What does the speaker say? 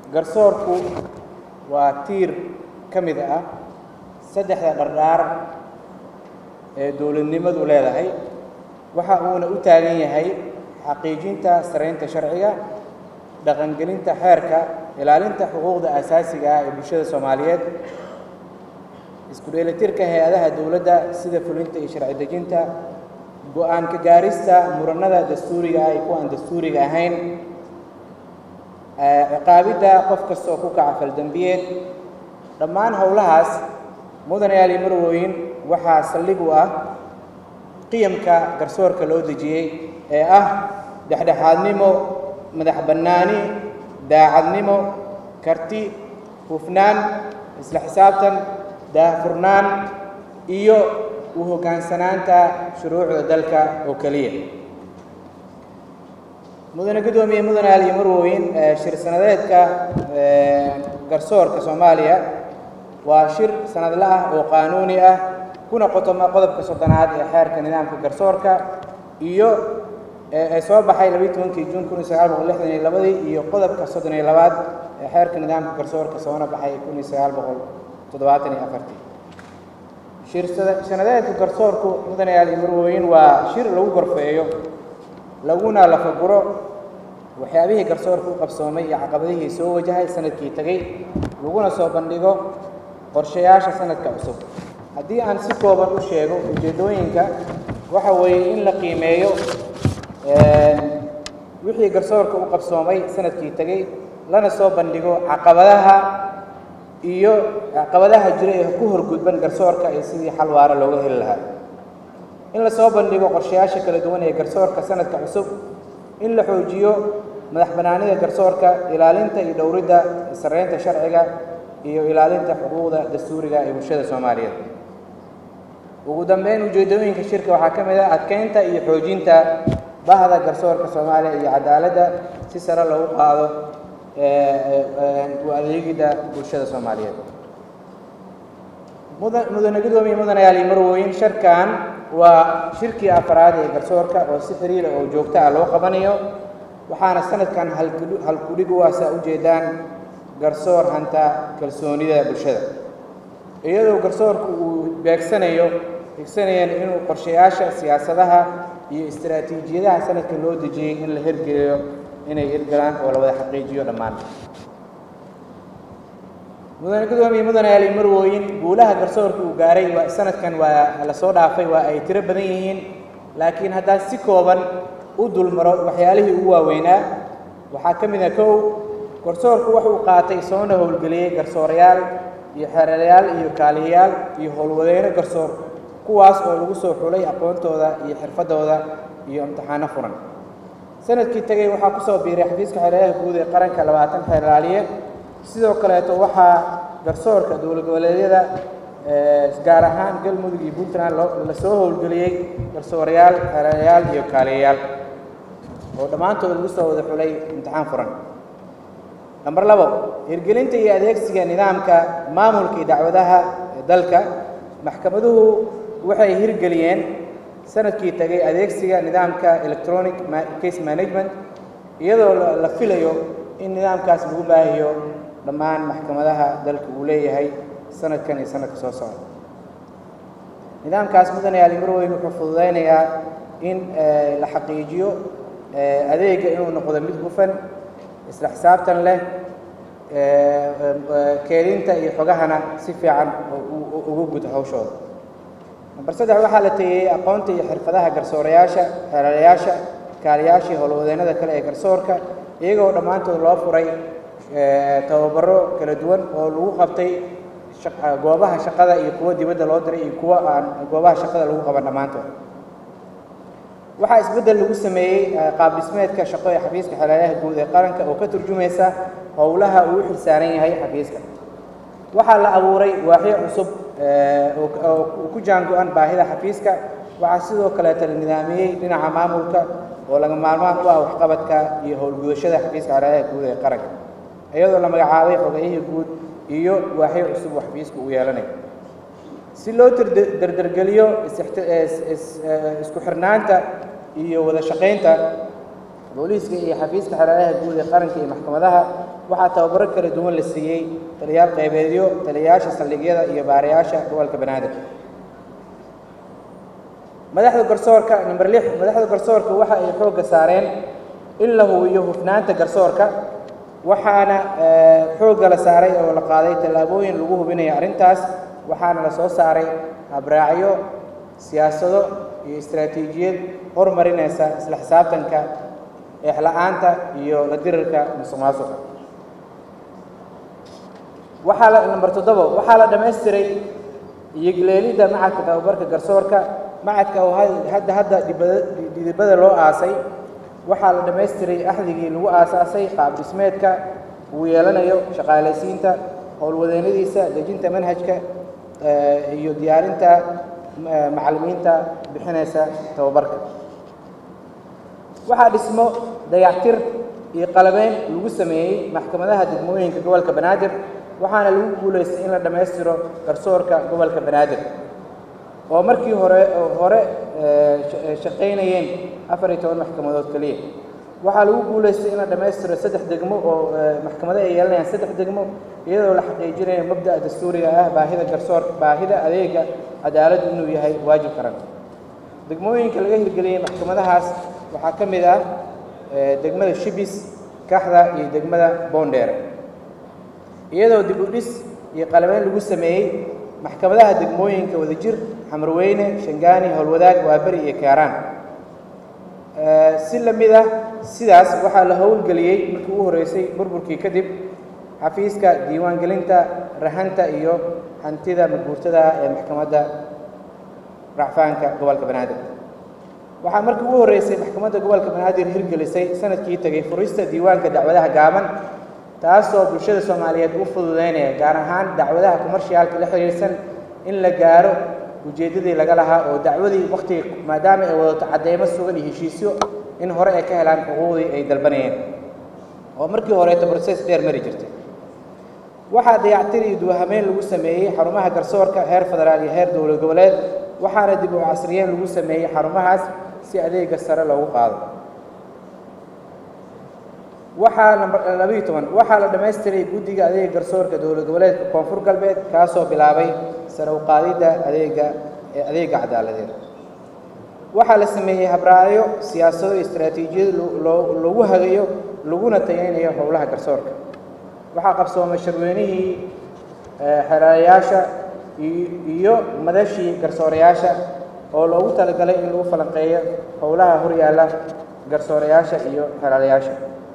garsoorku waa tiir ka mid ah saddexda dhardhaar ee dowladnimadu leedahay waxa uuna u taagan yahay xaqiijinta saraynta sharciga dhaqangelinta xeerka ilaalinta xuquuqda asaasiga ah ee bulshada soomaaliyeed isku dheelitirka hay-adaha dowladda sida fulinta iyo sharci dejinta go-aan ka gaarista muranada dastuuriga ah iyo kuwa aan dastuuriga ahayn ciqaabidda qof kasta oo ku kaca faldembiyeed dhammaan howlahaas mudanayaal iyo marwooyin waxaa saldhig u ah qiyamka garsoorka loo dejiyey ee ah dhexdhexaadnimo madax bannaani daacadnimo karti hufnaan isla xisaabtan daahfurnaan iyo u hoggaansanaanta shuruucda dalka oo keliya mudane guddoomiye mudanayaal iyo marwooyin shir sanadeedka garsoorka soomaaliya waa shir sanadle ah oo qaanuuni ah kuna qotoma qodobka soddonaad ee xeerka nidaamka garsoorka iyo ee soo baxay labiyi tobankii juun kun iyo sagaal boqol lixdan iyo labadii iyo qodobka soddon iyo labaad ee xeerka nidaamka garsoorka soona baxay kun iyo sagaal boqol toddobaatan iyo afartii shir sanadeedka garsoorku mudanayaal iyo marwooyin waa shir lagu gorfeeyo laguna lafaguro waxyaabihii garsoorka u qabsoomay iyo caqabadihii soo wajahay sanadkii tegey laguna soo bandhigo qorshayaasha sanadka cusub haddii aan si kooban u sheego ujeeddooyinka waxa weeye in la qiimeeyo wixii garsoorka u qabsoomay sanadkii tegey lana soo bandhigo caqabadaha iyo caqabadaha jira ee ku horgudban garsoorka iyo sidii xal waara looga heli lahaa in la soo bandhigo qorshayaasha kala duwan ee garsoorka sanadka cusub in la xoojiyo madax bannaanida garsoorka ilaalinta iyo dhowridda saraynta sharciga iyo ilaalinta xuquuqda dastuuriga ee bulshada soomaaliyeed ugu dambeyn ujeeddooyinka shirka waxaa ka mid ah adkeynta iyo xoojinta bahda garsoorka soomaaliya iyo cadaaladda si sare loogu qaado u adeegidda bulshada soomaaliyeed mudane gudoomiye mudanayaal iyo marwooyin sharkan waa shirkii afraad ee garsoorka oo si xiriira oo joogto ah loo qabanayo waxaana sanadkan halkudhig u asaa ujeedaan garsoor hanta kalsoonida bulshada iyadoo garsoorku uu beegsanayo beegsanayeen inuu qorshayaasha siyaasadaha iyo istaraatiijiyadaha sanadka loo dejiyey in la hirgeliyo inay hirgalaan oo la wada xaqiijiyo dhammaan mudane gudoomiye mudanayaal iyo marwooyin guulaha garsoorka uu gaaray waa sanadkan waa la soo dhaafay waa ay tiro badan yihiin laakiin haddaan si kooban u dulmaro waxyaalihii ugu waaweynaa waxaa ka mid ah kow garsoorku wuxuu qaatay soona howlgeliyey garsoorayaal iyo xeerayaal iyo kaaliyayaal iyo howlwadeyno garsoor kuwaas oo lagu soo xulay aqoontooda iyo xirfadooda iyo imtixaano furan sanadkii tegey waxaa kusoo biiray xafiiska xeerayaha guud ee qaranka labaatan xeeraaliye sidoo kaleeto waxaa garsoorka dowlad goboleedyada gaar ahaan galmudug iyo puntland la soo howlgeliyey garsoorayaal xeerayaal iyo kaaliyayaal oo dhammaantood lagu soo wada xulay imtixaan furan namber labo hirgelinta iyo adeegsiga nidaamka maamulka iyo dacwadaha ee dalka maxkamaduhu waxay hirgeliyeen sanadkii tegay adeegsiga nidaamka electronic case management iyadoo la filayo in nidaamkaas lagu baahiyo dhammaan maxkamadaha dalka uu leeyahay sanadkan iyo sanadka soo socda nidaamkaas mudanayaal marweyn wuxuu fududaynayaa in la xaqiijiyo adeega inuu noqdo mid hufan isla xisaabtan leh keedinta iyo xogahana si fiican ugu guda hawshooda namber saddex waxaa la teeyey aqoonta iyo xirfadaha garsoorayaasha xeelalayaasha kaaliyaashii howlwadeennada kale ee garsoorka iyagoo dhammaantood loo furay tababaro kala duwan oo lagu qabtay goobaha shaqada iyo kuwa dibadda loo diray iyo kuwa aan goobaha shaqada lagu qaban dhammaantood waxaa isbeddel lagu sameeyey qaab dhismeedka shaqo ee xafiiska xeelalayaha guud ee qaranka oo ka turjumaysa howlaha uu u xilsaaran yahay xafiiska waxaa la abuuray waaxyo cusub oo ku jaango-an baahida xafiiska waxaa sidoo kaleeta la nidaamiyey dhinaca maamulka oo laga maalmaan u ah waxqabadka iyo howlgudashada xafiiska xeelalayaha guud ee qaranka iyadoo la magacaabay xogayihii guud iyo waaxyo cusub oo xafiiska uu yeelanayo si loo dardargeliyo isku xirnaanta iyo wada shaqaynta booliiska iyo xafiiska xeeladaha guud ee qaranka iyo maxkamadaha waxaa tababaro kala duwan la siiyey taliyaal qaybeedyo taliyayaasha saldhigyada iyo baarayaasha gobolka banaadir madaxda garsoorka number lix madaxda garsoorka waxa ay xoogga saareen in la hubiyo hufnaanta garsoorka waxaana xoogga la saaray oo la qaaday tallaabooyin lagu hubinayo arrintaas waxaana la soo saaray habraacyo siyaasado iyo istaraatiijiyad horumarinaysa isla xisaabtanka eexla-aanta iyo la dirirka musuq maasuqa waxaa la number toddobo waxaa la dhammaystiray iyogleelidda macadka tababarka garsoorka macadka oo hadda hadda dhidibada loo aasay waxaa la dhammaystiray axdigii lagu aasaasay qaab dhismeedka uu yeelanayo shaqaalaysiinta howlwadeennadiisa dejinta manhajka iyo diyaarinta macallimiinta bixinaysa tababarka waxaa dhismo dayactir iyo qalabeyn lagu sameeyey maxkamadaha degmooyinka gobolka banaadir waxaana lagu guulaystay in la dhammaystiro garsoorka gobolka banaadir oo markii hore hore shaqaynayeen afar iyo toban maxkamadood keliya waxaa lagu guulaystay in la dhammaystiro saddex degmo oo maxkamado ay yeelanayaan saddex degmo iyadoo la xaqiijinayo mabda'a dastuuriga ah baahida garsoor baahida adeega cadaaladdu inuu yahay waajib qaran degmooyinka laga hirgeliyey maxkamadahaas waxaa ka mid ah degmada shibis kaxda iyo degmada boondheer iyadoo dib u dhis iyo qalabeyn lagu sameeyey maxkamadaha degmooyinka wadajir xamarweyne shangaani howlwadaag waaberi iyo kaaraan si la mid ah sidaas waxaa la howlgeliyey markii ugu horreysay burburkii kadib xafiiska diiwaangelinta rahanta iyo hantida maguurtada ee maxkamadda racfaanka gobolka banaadir waxaa markii ugu horreysay maxkamadda gobolka banaadir hirgelisay sanadkii tegay furista diiwaanka dacwadaha gaaban taasoo bulshada soomaaliyeed u fududeynaya gaar ahaan dacwadaha kumarshiyaalka la xiriirsan in la gaaro ujeeddadii laga lahaa oo dacwadii wakhtiga maadaama ay wadato cadeymo sugan iyo heshiisyo in hore ay ka helaan xuquuqdii ay dalbanayeen oo markii horeeto broses dheer mari jirtay waxaa dayactir iyo duwahameyn lagu sameeyey xarumaha garsoorka heer federaal iyo heer dowlad goboleed waxaana dib u casriyeen lagu sameeyey xarumahaas si adeega sare loogu qaado waxaa namber labayo toban waxaa la dhammaystiray guddiga adeega garsoorka dowlad goboleedka koonfur galbeed kaasoo bilaabay sare u qaadidda adeega adeega cadaaladeed waxaa la sameeyey habraacyo siyaasado iyo istaraatiijiyad lagu hagayo laguna tayeynayo howlaha garsoorka waxaa qabsoomay sharweynihii xeraalayaasha iyo madashii garsoorayaasha oo loogu talagalay in lagu falanqeeyo howlaha horyaalla garsoorayaasha iyo xeraalayaasha